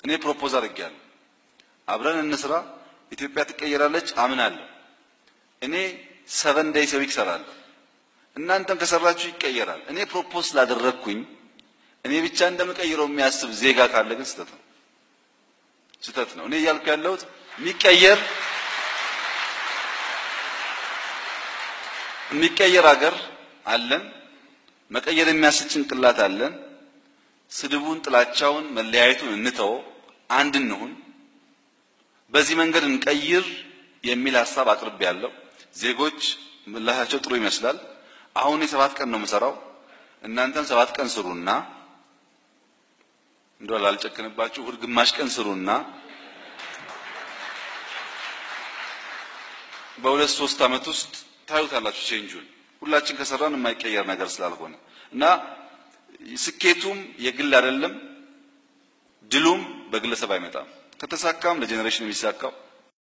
እኔ ፕሮፖዝ አድርጌያለሁ። አብረን እንስራ፣ ኢትዮጵያ ትቀየራለች አምናለሁ። እኔ ሰቨን ዴይስ ዊክ እሰራለሁ። እናንተም ከሰራችሁ ይቀየራል። እኔ ፕሮፖዝ ስላደረግኩኝ እኔ ብቻ እንደምቀይረው የሚያስብ ዜጋ ካለ ግን ስህተት ነው፣ ስህተት ነው። እኔ እያልኩ ያለሁት የሚቀየር የሚቀየር ሀገር አለን። መቀየር የሚያስችል ጭንቅላት አለን። ስድቡን፣ ጥላቻውን፣ መለያየቱን እንተው፣ አንድ እንሁን፣ በዚህ መንገድ እንቀይር የሚል ሀሳብ አቅርቤ ያለው ዜጎች ምላሻቸው ጥሩ ይመስላል። አሁን የሰባት ቀን ነው የምሰራው። እናንተም ሰባት ቀን ስሩና እንደው ላልጨክንባችሁ እሑድ ግማሽ ቀን ስሩና በሁለት ሶስት ዓመት ውስጥ ታዩታላችሁ ቼንጁን። ሁላችን ከሰራን የማይቀየር ነገር ስላልሆነ እና ስኬቱም የግል አይደለም፣ ድሉም በግለሰብ አይመጣም። ከተሳካም ለጄኔሬሽን የሚሳካው